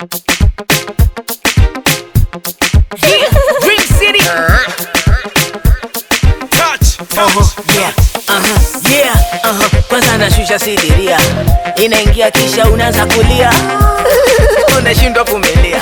Dream City. Touch. Uh-huh, yeah, uh-huh, yeah, uh-huh. Kwanza nashusha sidiria, inaingia kisha unaanza kulia, unashindwa kumelia.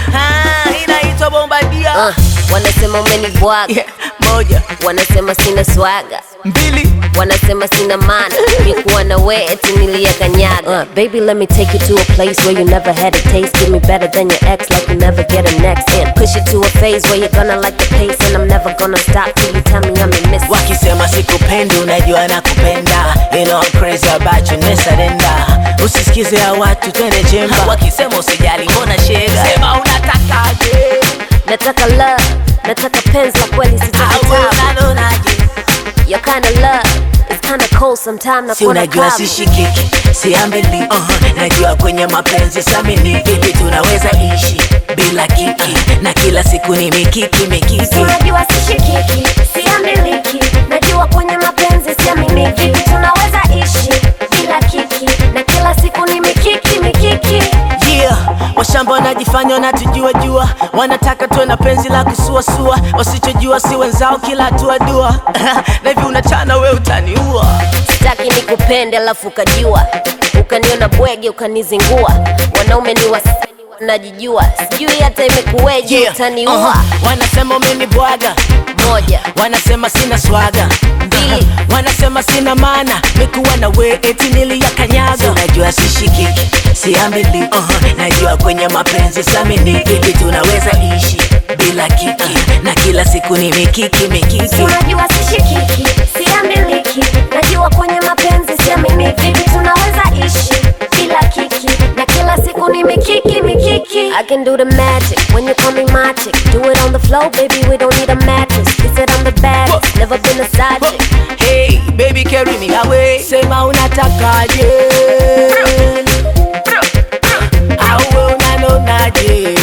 Ah, inaitwa bombadia. Uh, wanasema umenibwaga Yeah, moja, wanasema sina swaga mbili, wanasema sina maana nikuwa na we eti niliyakanyaga uh, baby let me take you to a place where you never had a taste give me better than your ex like you never get a next and push it to a phase where you're gonna like the pace and I'm never gonna stop till you tell me I'm a miss wakisema sikupendi, unajua nakupenda. You know I'm crazy about you, nesadenda. Usisikize ya watu, twende chemba. Wakisema usijali, mbona shega? Sema unatakaje? nataka love nataka penzi la kweli sitaki Au tabu unalonaje? your kind of love is kind of cold sometimes si nakuona unajua kavu sishikiki siambili uh-huh. najua kwenye mapenzi samini vipi tunaweza ishi bila kiki na kila siku ni mikiki mikiki unajua sishikiki siamiliki najua kwenye mapenzi siaminiki vipi tunaweza ishi bila kiki na kila siku ni mikiki mikiki yeah. washamba wanajifanya wanatujua jua wanataka tuwe na penzi la kusuasua wasichojua si wenzao kila hatua dua na hivi unachana we utaniua sitaki nikupende alafu ukajua ukaniona bwege ukanizingua wanaume ni wasi najijua sijui hata imekuweje Yeah. utaniua Uh-huh. wanasema umenibwaga moja wanasema sina swaga Mbili. wanasema sina maana mikuwa na we eti niliyakanyaga unajua sishikiki siambili uh-huh. najua kwenye mapenzi samini vipi tunaweza ishi bila kiki na kila siku ni mikiki mikiki unajua sishikiki siamiliki najua kwenye mapenzi siaminiki vipi tunaweza ishi bila kiki na kila siku ni mikiki mikiki I can do the magic when you call me my chick do it on the floor baby we don't need a mattress he said I'm the baddest never been a side chick Hey, baby carry me away sema unatakaje au unanonaje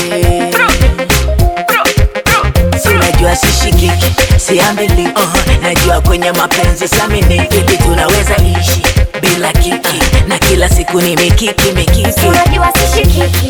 sinajua sishikiki siambili uh-huh. najua kwenye mapenzi samini vipi tunaweza ishi bila kiki na kila siku ni mikiki mikiki unajua sishikiki